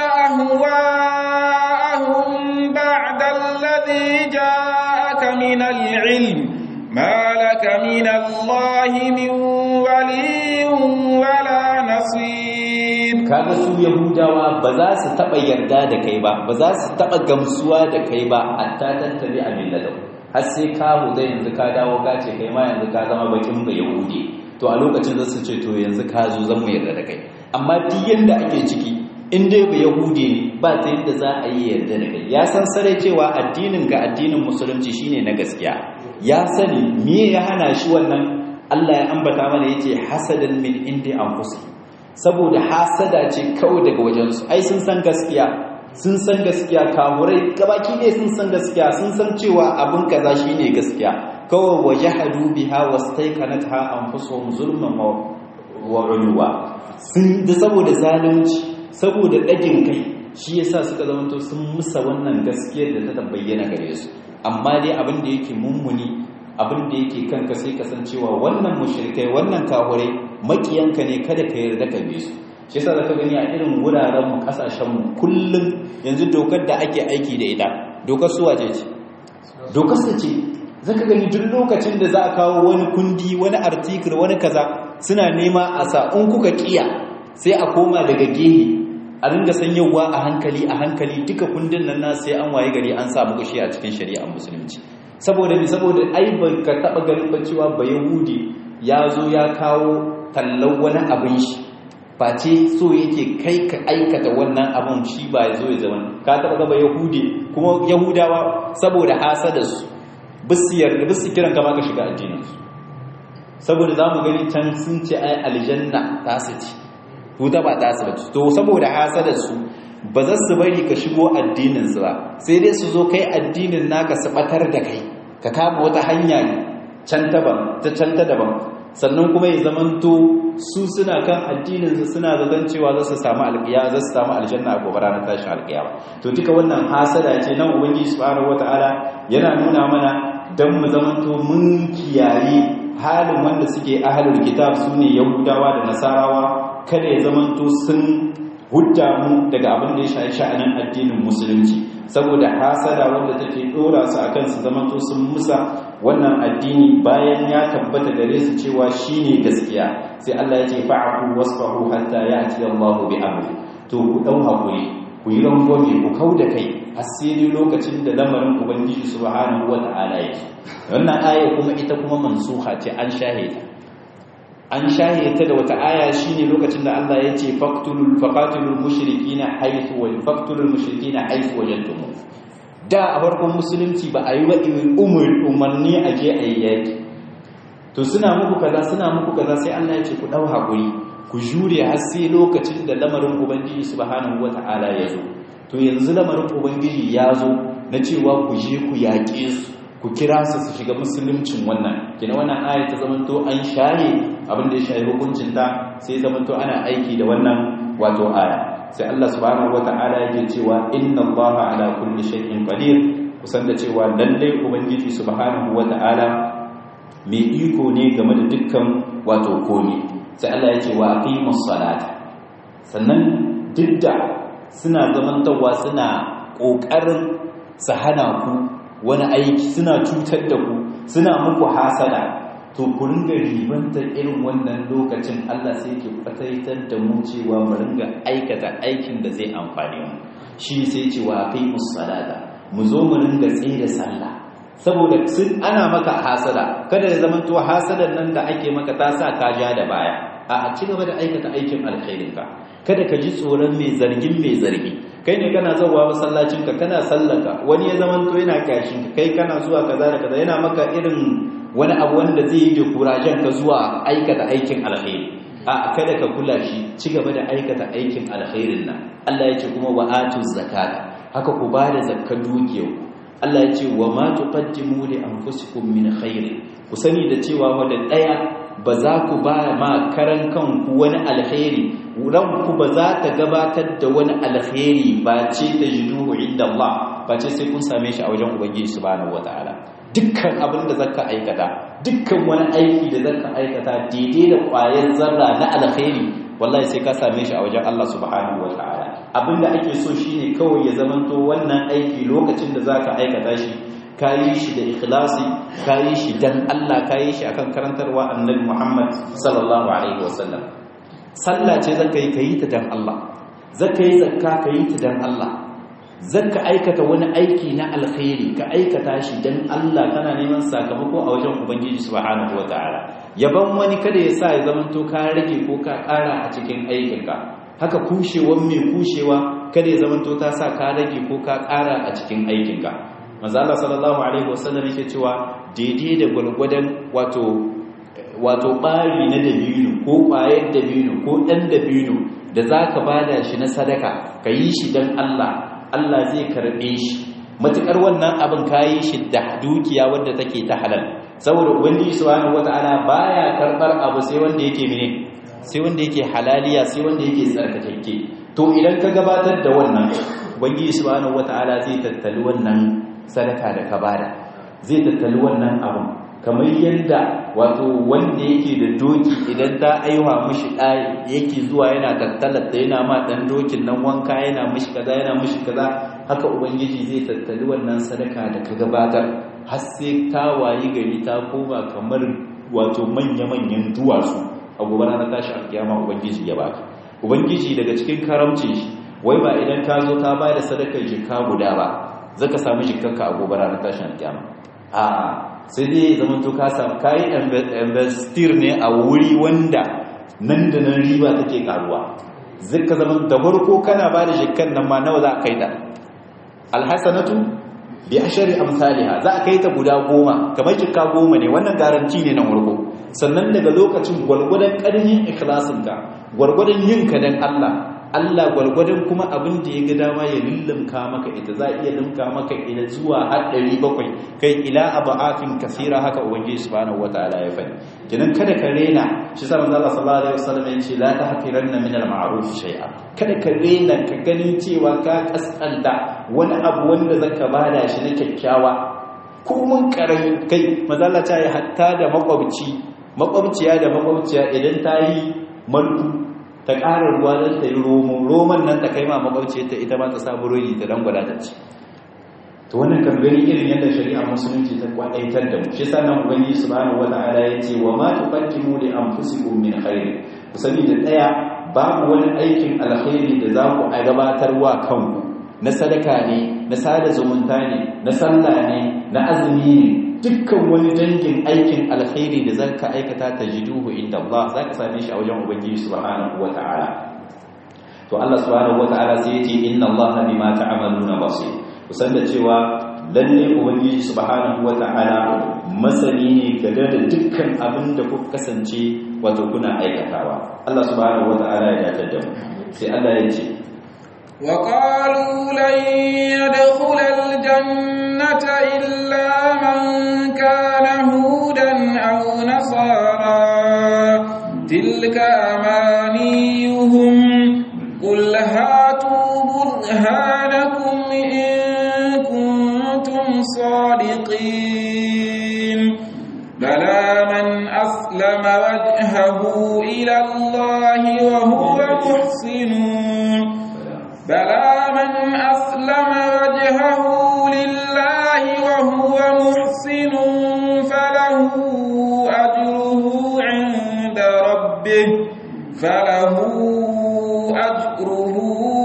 أهواءهم بعد الذي جاءك من العلم ما لك من الله من ولي ولا نصير kaga su yahudawa ba za su taba yarda da kai ba ba za su taba gamsuwa da kai ba hatta tattabi a millatau har sai ka huda yanzu ka dawo ka ce kai ma yanzu ka zama bakin ba yahudi to a lokacin za su ce to yanzu ka zo zan mu yarda da kai amma duk yanda ake ciki in dai ba yahudi ne ba ta yadda za a yi yarda da kai ya san sarai cewa addinin ga addinin musulunci shine na gaskiya ya sani me ya hana shi wannan Allah ya ambata mana yace hasadan min indi anfusihim saboda hasada ce kawai daga wajensu ai sun san gaskiya sun san gaskiya kamurai gabaki ne sun san gaskiya sun san cewa abin kaza shine gaskiya kawai wajahadu biha wastaiqanatha anfusuhum zulman wa ulwa sun da saboda zalunci saboda dagin kai shi yasa suka zamanto sun musa wannan gaskiyar da ta bayyana gare su amma dai abin da yake mummuni abin da yake kanka sai kasancewa wannan mushrikai wannan kahurai makiyanka ne kada ka yarda ka bi su shi yasa zaka gani a irin wuraren mu kasashen mu kullum yanzu dokar da ake aiki da ita dokar su waje ce dokar su ce zaka gani duk lokacin da za a kawo wani kundi wani article wani kaza suna nema a sa in kuka kiya sai a koma daga gehe a ringa sanyawa a hankali a hankali duka kundin nan na sai an waye gari an samu gashi a cikin shari'ar musulunci saboda mi saboda ai ba ka taba ganin ba cewa ba yahudi ya zo ya kawo tallan wani abin shi face so yake kai ka aikata wannan abin shi ba ya zo ya zama ka taba ga ba yahudi kuma yahudawa saboda hasadarsu bisu yarda bisu kiran kama ka shiga addininsu saboda za mu gani can sun ce ai aljanna ta su ci wuta ba ta su to saboda hasadarsu ba za su bari ka shigo addininsu ba sai dai su zo kai addinin naka su batar da kai ka kama wata hanya can ta can ta daban sannan kuma ya zamanto su suna kan addininsu suna zaton cewa za su samu alƙiya za su samu aljanna a gobe ranar tashin alƙiyawa to duka wannan hasada ce nan ubangiji subhanahu wataala yana nuna mana dan mu zamanto mun kiyaye halin wanda suke ahlul kitab sune yahudawa da nasarawa kada ya zamanto sun hudda mu daga abin da ya shafi sha'anin addinin musulunci saboda hasada wanda take dora su akan su zamanto sun musa wannan addini bayan ya tabbata gare su cewa shine gaskiya sai Allah ya ce fa'afu wasfahu hatta ya'ti Allahu bi amri to ku dau hakuri ku yi rangwame ku kauda kai asiri lokacin da lamarin ubangiji subhanahu wata'ala yake wannan aya kuma ita kuma mansuha ce an shahida an shahe ta da wata aya shine lokacin da Allah ya ce faqtulul faqatilul mushrikina haythu wa faqtulul mushrikina haythu wajadtum da a farkon musulunci ba a yi wa umar umarni a je a yi yaki to suna muku kaza suna muku kaza sai Allah ya ce ku dau hakuri ku jure har sai lokacin da lamarin ubangiji subhanahu wata'ala ya zo to yanzu lamarin ubangiji ya zo na cewa ku je ku yaƙe su ku kira su su shiga musuluncin wannan kina wannan aya ta zamanto an shaye abin da ya shaye hukuncin ta sai zamanto ana aiki da wannan wato aya sai Allah subhanahu wata'ala yake cewa inna Allaha ala kulli shay'in qadir kusan da cewa lalle ubangiji subhanahu wata'ala mai iko ne game da dukkan wato komai sai Allah yake wa aqimus salata sannan duk da suna zamantawa suna kokarin su hana ku wani aiki suna cutar da ku suna muku hasada to ku ringa ribantar irin wannan lokacin Allah sai ke fataitar da mu cewa mu ringa aikata aikin da zai amfane mu shi sai cewa kai musallata mu zo mu ringa tsaye da sallah saboda sun ana maka hasada kada ya zama to hasadan nan da ake maka ta sa ka ja da baya a ci gaba da aikata aikin alkhairin ka kada ka ji tsoron mai zargin mai zargi kai ne kana zuwa masallacin ka kana sallaka wani ya zama to yana kashin ka kai kana zuwa kaza da kaza yana maka irin wani abu wanda zai yi da kurajen ka zuwa aikata aikin alkhairi a kada ka kula shi ci gaba da aikata aikin alkhairin nan Allah ya ce kuma wa atu zakata haka ku ba da zakkar dukiyar Allah ya ce wa ma tuqaddimu li anfusikum min khair ku sani da cewa wanda daya ba za ku ba ma karan kanku wani alkhairi ranku ba za ta gabatar da wani alkhairi ba ce da jiduhu inda Allah ba ce sai kun same shi a wajen ubangiji subhanahu wataala dukkan abin da zaka aikata dukkan wani aiki da zaka aikata daidai da ƙwayar zarra na alkhairi wallahi sai ka same shi a wajen Allah subhanahu wataala abinda ake so shine kawai ya zamanto wannan aiki lokacin da zaka aikata shi kayi shi da ikhlasi kayi shi dan Allah kayi shi akan karantarwa annabi Muhammad sallallahu alaihi wasallam sallah ce zaka yi kayi ta dan Allah zaka yi zakka kayi ta dan Allah zaka aikata wani aiki na alkhairi ka aikata shi dan Allah kana neman sakamako a wajen ubangiji subhanahu wataala yaban wani kada ya sa ya zamanto ka rage ko ka ƙara a cikin aikinka haka kushewan mai kushewa kada ya zamanto ta sa ka rage ko ka ƙara a cikin aikinka manzo Allah sallallahu alaihi wasallam yake cewa daidai da gwargwadon wato wato bari na dabino ko ƙwayar dabino ko ɗan dabino da zaka bada shi na sadaka ka yi shi dan Allah Allah zai karɓe shi matukar wannan abin kayi shi da dukiya wadda take ta halal saboda ubangiji subhanahu wataala baya karbar abu sai wanda yake mene sai wanda yake halaliya sai wanda yake tsarkakakke to idan ka gabatar da wannan ubangiji subhanahu wataala zai tattali wannan sadaka da ka bada zai tattali wannan abin kamar yadda wato wanda yake da doki idan ta aiwa mishi ɗaya yake zuwa yana tattalar da yana ma ɗan dokin nan wanka yana mishi kaza yana mishi kaza haka ubangiji zai tattali wannan sadaka da ka gabatar har sai ta wayi gari ta koma kamar wato manya-manyan duwatsu a gobe ranar tashi alkiyama ubangiji ya baka ubangiji daga cikin karamcin shi wai ba idan ka zo ka ba da sadakar jikka guda ba zaka samu jikkanka a gobe ranar tashi alkiyama a sai dai zaman to ka samu kayi investir ne a wuri wanda nan da nan riba take karuwa zaka zaman da farko kana ba da jikkan nan ma nawa za a kai ta alhasanatu bi ashari amsalha za a kai ta guda goma kamar kika goma ne wannan garanti ne nan warko sannan daga lokacin gwargwadon ƙarfin ikhlasinka gwargwadon yinka dan Allah Allah gwargwadon kuma abin da ya ga dama ya lullumka maka ita za iya lumka maka ila zuwa har 700 kai ila aba'afin kasira haka ubangiji subhanahu wataala ya fadi kinan kada ka rena shi sa manzo Allah sallallahu alaihi wasallam ya ce la tahqiranna min al-ma'ruf shay'a kada ka rena ka ganin cewa ka kaskanta wani abu wanda zaka bada shi na kyakkyawa ko mun karami kai manzo Allah ta yi hatta da makwabci makwabciya da makwabciya idan ta yi malku ta ƙara ruwa don ta yi romo roman nan ta kai ma makwabci ta ita ma ta samu rodi ta dan gwada ta ci to wannan kan gani irin yadda shari'a musulunci ta kwadaitar da mu shi sannan ubangiji subhanahu wata'ala ya ce wa ma tuqaddimu li anfusikum min khair ku sani da daya babu wani aikin alkhairi da za ku gabatar wa kanku na sadaka ne na sada zumunta ne na sallah ne na azumi ne dukkan wani dangin aikin alkhairi da zaka aikata tajiduhu inda Allah zaka same shi a wajen ubangiji subhanahu wataala to Allah subhanahu wataala sai yace inna Allah bima ta'maluna basir kusan da cewa lalle ubangiji subhanahu wataala masani ne game da dukkan abin da kuka kasance wato kuna aikatawa Allah subhanahu wataala ya dace da mu sai Allah ya ce وقالوا لن يدخل الجنة إلا من كان هودا أو نصارى تلك أمانيهم قل هاتوا برهانكم إن كنتم صادقين بلى من أسلم وجهه إلى الله وهو محسن بلى من أسلم وجهه لله وهو محسن فله أجره عند ربه فله أجره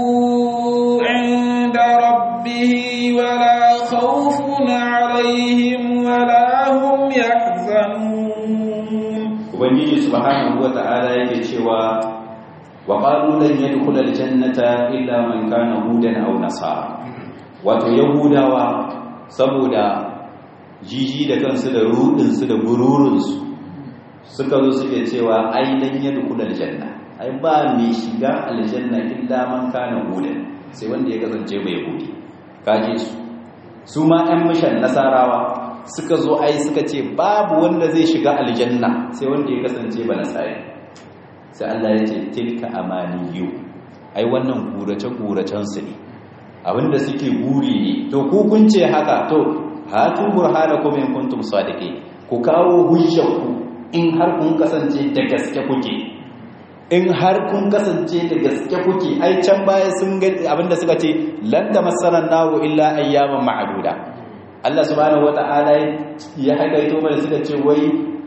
عند ربه ولا خوف عليهم ولا هم يحزنون ubangiji subhanahu wata'ala yake cewa wa qalu lan yadkhula aljannata illa man kana hudan aw nasara wato yahudawa saboda jiji da kansu da rudin su da gururun su suka zo suke cewa ai lan yadkhula aljanna ai ba mai shiga aljanna illa man kana hudan sai wanda ya kasance bai yahudi kaje su su ma ɗan mishan nasarawa suka zo ai suka ce babu wanda zai shiga aljanna sai wanda ya kasance ba nasari sai Allah ya ce tilka amaniyu ai wannan gurace-guracen su ne abinda suke guri ne to ku kun ce haka to hatu burhanakum in kuntum sadiqin ku kawo hujjarku in har kun kasance da gaske kuke in har kun kasance da gaske kuke ai can baya sun ga abinda suka ce lan tamassaran naru illa ayyaman ma'duda Allah subhanahu wata'ala ya haƙaito mana suka ce wai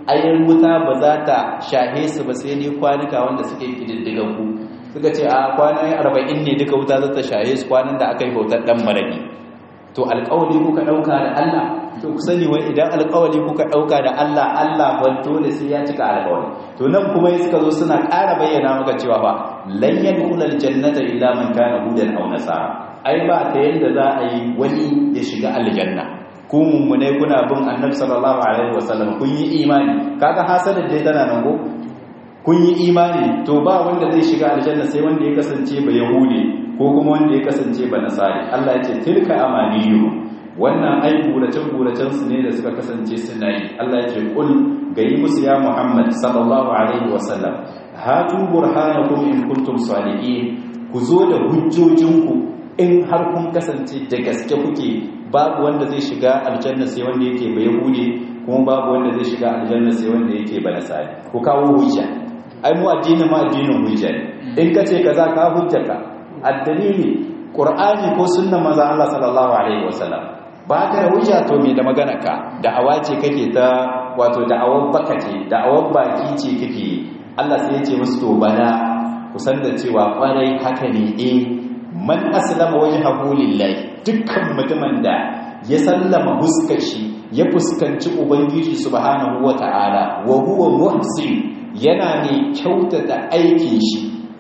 ayin wuta ba za ta shahe su ba sai dai kwanuka wanda suke kididdigan ku suka ce a kwanan 40 ne duka wuta za ta shahe su kwanan da aka yi bautar dan marami to alƙawari kuka ɗauka da Allah to ku sani wai idan alƙawari kuka ɗauka da Allah Allah ban dole sai ya cika alƙawari to nan kuma suka zo suna ƙara bayyana maka cewa ba lan yadkhulul jannata illa man kana hudan aw nasara ai ba ta yanda za a yi wani ya shiga aljanna ku mummune kuna bin annabi sallallahu alaihi wasallam kun yi imani kaga hasadar dai tana nan go kun yi imani to ba wanda zai shiga aljanna sai wanda ya kasance ba yahudi ko kuma wanda ya kasance ba nasari Allah ya ce tilka amaniyu wannan ai guracen guracen su ne da suka kasance suna yi Allah ya ce kul gayi musu ya Muhammad sallallahu alaihi wasallam hatu burhanakum in kuntum salihin ku zo da hujjojinku in har kun kasance da gaske kuke babu wanda zai shiga aljanna sai wanda yake ba yahudi kuma babu wanda zai shiga aljanna sai wanda yake ba nasari ku kawo hujja ai mu addinin ma addinin hujja ne in kace kaza ka hujjaka addalili qur'ani ko sunnan manzon Allah sallallahu alaihi wasallam ba ka da hujja to me da magana ka da'awa ce kake ta wato da'awar baka ce da'awar baki ce kake Allah sai ya ce musu to bana ku san da cewa kwarai haka ne eh man aslama wajhahu lillahi dukkan mutumin da ya sallama huskar shi ya fuskanci ubangiji subhanahu wata'ala wa huwa muhsin yana ne kyautata aikin shi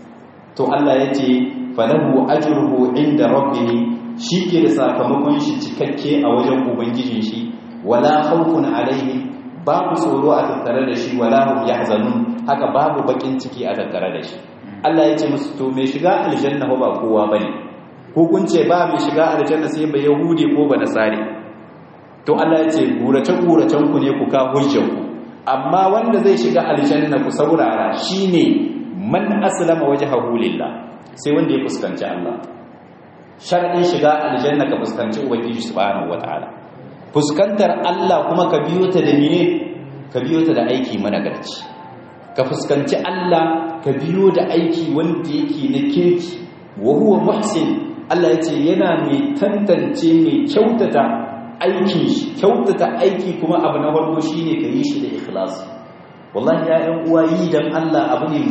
to Allah ya ce falahu ajruhu inda rabbih ke da sakamakon shi cikakke a wajen ubangijin shi wala khawfun alaihim babu tsoro a tattare da shi wala hum yahzanun haka babu bakin ciki a tattare da shi Allah ya ce musu to mai shiga aljanna ba kowa bane hukunce ba mai shiga aljanna sai ba yahudi ko ba nasari to Allah ya ce gurace guracen ku ne ku ka hujjar ku amma wanda zai shiga aljanna ku saurara shine man aslama wajhahu lillah sai wanda ya fuskanci Allah sharadin shiga aljanna ka fuskanci ubangiji subhanahu wataala fuskantar Allah kuma ka biyo ta da mene ka biyo ta da aiki managarci ka fuskanci Allah ka biyo da aiki wanda yake na kirki wa huwa muhsin Allah yace yana mai tantance mai kyautata aikin shi kyautata aiki kuma abu na farko shine ka yi shi da ikhlasi wallahi ya ɗan uwa yi dan Allah abu ne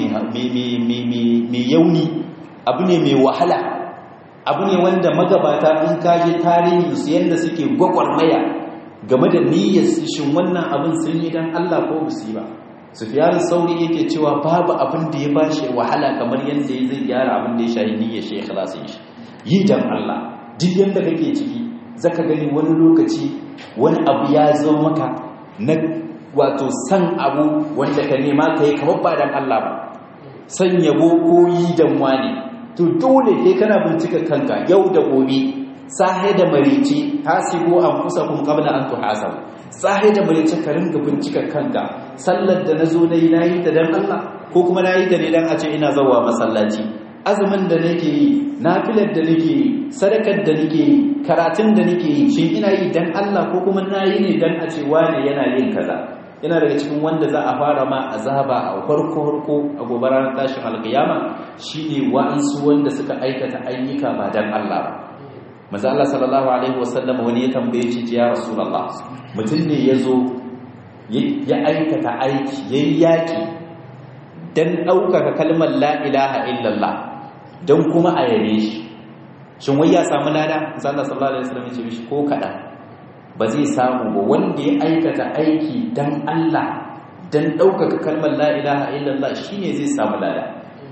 mai yauni abu ne mai wahala abu ne wanda magabata in kaje tarihin su yanda suke gwagwarmaya game da niyyar shin wannan abin sun yi dan Allah ko su ba Sufyan Sauri yake cewa babu abin da ya bashi wahala kamar yanda ya zai gyara abin da ya shahi niyyar shi ikhlasin shi yi dan Allah duk yanda kake ciki zaka gani wani lokaci wani abu ya zo maka na wato san abu wanda ka nema ka yi kamar ba dan Allah ba san yabo ko yi dan wani to dole kai kana bincika kanka yau da gobe sahe da marici hasibu an kusa kun qabla an tuhasabu sahe da marici ka ringa bincika kanka sallar da nazo nayi nayi ta dan Allah ko kuma nayi ta ne dan a ce ina zawa masallaci azumin da nake yi nafilar da nake yi sadakar da nake yi karatun da nake yi shin ina yi dan Allah ko kuma nayi ne dan a ce wane yana yin kaza yana daga cikin wanda za a fara ma azaba a farko farko a gobe ranar tashin alkiyama shine wa'ansu wanda suka aikata ayyuka ba dan Allah ba manzo Allah sallallahu alaihi wasallam wani ya tambaye shi ya rasulullah mutum ne yazo ya aikata aiki yayi yaki dan ɗaukaka kalmar la ilaha illallah dan kuma a yare shi shin wai ya samu lada manzo Allah sallallahu alaihi wasallam ya ce mishi ko kaɗan ba zai samu ba wanda ya aikata aiki dan Allah dan ɗaukaka kalmar la ilaha illallah shine zai samu lada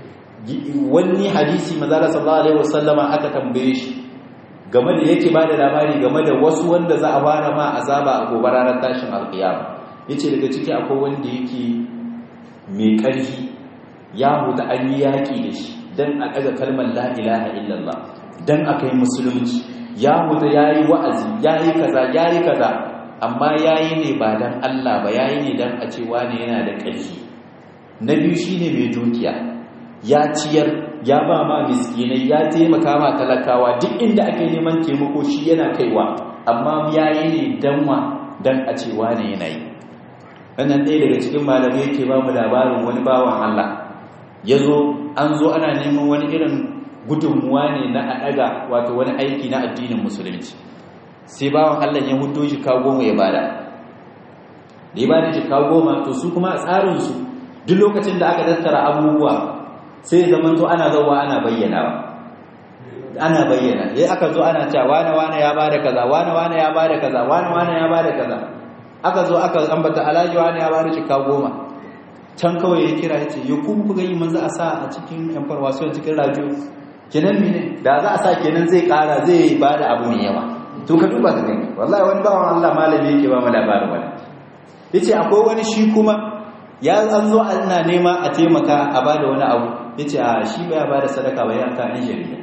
wani hadisi manzo sallallahu alaihi wasallama aka tambaye shi game da yake bada labari game da wasu wanda za a fara ma azaba a gobe ranar tashin alkiyama yace daga ciki akwai wanda yake mai ƙarfi ya huta an yi yaƙi da shi dan a ɗaga kalmar la ilaha illallah dan a kai musulunci ya huta ya yi wa'azi ya yi kaza ya yi kaza amma ya yi ne ba dan Allah ba ya yi ne dan a cewa ne yana da ƙarfi na biyu shi ne mai dukiya ya ciyar ya ba ma miskinai ya taimaka ma talakawa duk inda ake neman taimako shi yana kaiwa amma ya yi ne dan wa dan a cewa ne yana yi wannan ɗaya daga cikin malamai yake ba mu labarin wani bawan Allah ya zo an zo ana neman wani irin gudunmuwa ne na a ɗaga wato wani aiki na addinin musulunci sai bawan Allah ya hudo shi kawo mu ya bada da ya bada jika goma to su kuma a tsarinsu duk lokacin da aka tattara abubuwa sai zaman to ana zauwa ana bayyanawa ana bayyana yayi aka zo ana cewa wane wane ya bada kaza wane wane ya bada kaza wane wane ya bada kaza aka zo aka ambata alhaji wane ya bada jika goma can kawai ya kira ya ce ya ku ku gani manzo a sa a cikin yan farwaso cikin rajo kenan mene da za a sa kenan zai kara zai bada abu mai yawa to ka duba ka gani wallahi wani bawan Allah malami yake ba mu labarin wani yace akwai wani shi kuma ya an zo ana nema a taimaka a bada wani abu yace a shi baya bada sadaka ba ya ka ɗan jarida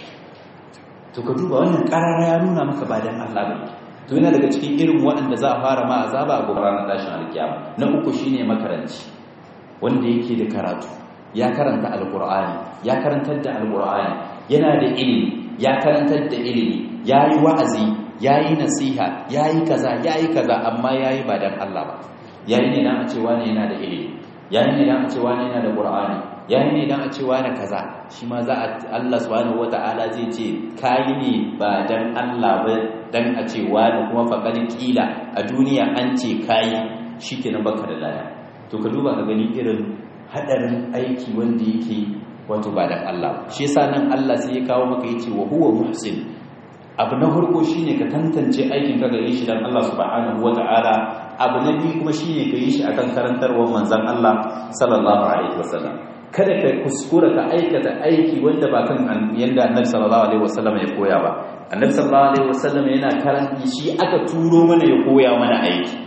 to ka duba wannan karara ya nuna maka ba dan Allah ba to yana daga cikin irin waɗanda za a fara ma azaba a gobe ranar tashin alkiyama na uku shine makaranci wanda yake da karatu ya karanta alqur'ani ya karantar da alqur'ani yana da ilimi ya karantar da ilimi yayi wa'azi yayi nasiha yayi kaza yayi kaza amma yayi ba dan Allah ba yayi ne dan a ce wani yana da ilimi yayi ne dan a ce wani yana da qur'ani yayi ne dan a ce wani kaza shi ma za a Allah subhanahu wata'ala zai ce kayi ne ba dan Allah ba dan a ce wani kuma faqad kila a duniya an ce kayi shikenan baka da laya to ka duba ka gani irin hadarin aiki wanda yake wato ba dan Allah shi yasa nan Allah sai ya kawo maka yace wa huwa muhsin abu na farko shine ka tantance aikin ka ga yi shi dan Allah subhanahu wata'ala abu na biyu kuma shine ka yi shi akan karantarwar manzon Allah sallallahu alaihi wasallam kada ka kuskura ka aikata aiki wanda ba kan yanda annabi sallallahu alaihi wasallam ya koya ba annabi sallallahu alaihi wasallam yana karanti shi aka turo mana ya koya mana aiki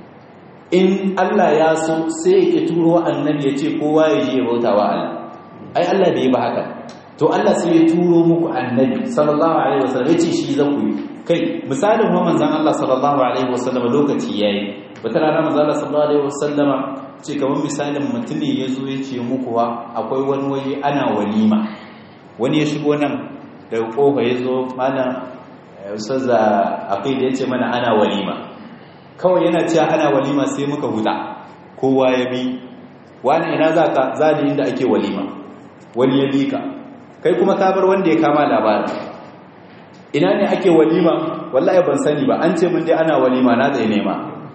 in Allah ya so sai ya turo annabi ya ce kowa ya je ya bauta wa Allah ai Allah bai ba haka to Allah sai ya turo muku annabi sallallahu alaihi wasallam ya ce shi za ku yi kai misalin wa manzon Allah sallallahu alaihi wasallam lokaci yayi wata rana manzon Allah sallallahu alaihi wasallama ce kamar misalin mutum ne ya zo ya ce muku wa akwai wani waje ana walima wani ya shigo nan daga kofa ya zo mana ustaza akai da ya ce mana ana walima kawai yana cewa ana walima sai muka huta kowa ya bi wani ina za ka za ni inda ake walima wani ya bi ka kai kuma ka bar wanda ya kama labarin ina ne ake walima wallahi ban sani ba an ce mun dai ana walima na zai nema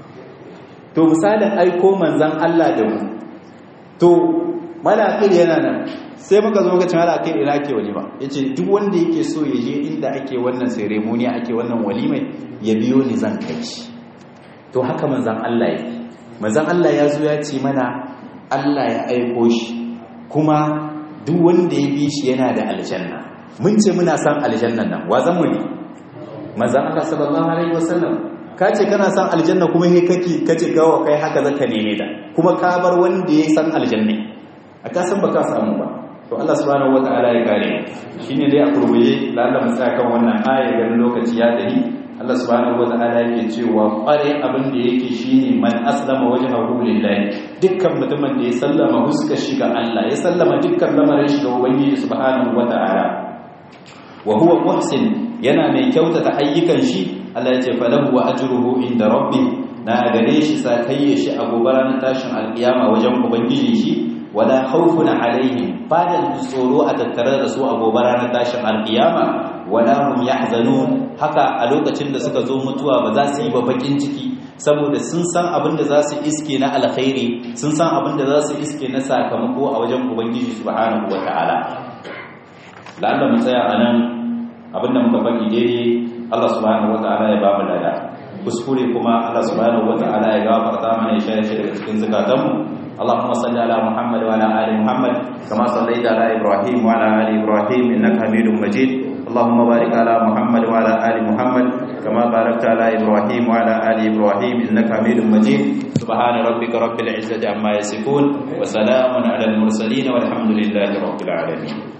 to misalin aiko manzan Allah da mu to malakir yana nan sai muka zo muka ce malakir ina ake walima yace duk wanda yake so ya je inda ake wannan ceremony ake wannan walimai ya biyo ni zan kai shi to haka manzan Allah yake manzan Allah ya zo ya ce mana Allah ya aiko shi kuma duk wanda ya bi shi yana da aljanna mun ce muna san aljannan nan wa zan mu ne manzan Allah sallallahu alaihi wasallam ka ce kana san aljanna kuma he kake kace gawa kai haka zaka neme da kuma ka bar wanda ya san aljanna a ka san baka samu ba to Allah subhanahu wataala ya kare shine dai a kurbuye lalle mu tsaya kan wannan aya ganin lokaci ya dahi Allah subhanahu wataala yake cewa kware abin da yake shine man aslama wajhahu lillahi dukkan mutumin da ya sallama huskar shi ga Allah ya sallama dukkan lamarin shi ga ubangiji subhanahu wataala wa huwa muhsin yana mai kyautata ayyukan shi Allah ya ce falahu wa ajruhu inda rabbi na gare shi sakayye shi a gobaran tashin alkiyama wajen ubangiji shi wala khawfun alaihim badan tsoro a tattare da su a gobaran tashin alkiyama wala hum yahzanun haka a lokacin da suka zo mutuwa ba za su yi ba bakin ciki saboda sun san abin da za su iske na alkhairi sun san abin da za su iske na sakamako a wajen ubangiji subhanahu wataala la'alla mu tsaya anan abinda muka faɗi daidai Allah subhanahu wata'ala ya ba mu lada kuskure kuma Allah subhanahu wata'ala ya gafarta mana ya shayar daga cikin zakatanmu اللهم صل على محمد وعلى ال محمد كما صليت على ابراهيم وعلى ال ابراهيم انك حميد مجيد اللهم بارك على محمد وعلى ال محمد كما باركت على ابراهيم وعلى ال ابراهيم انك حميد مجيد سبحان ربك رب العزه عما يصفون وسلام على المرسلين والحمد لله رب العالمين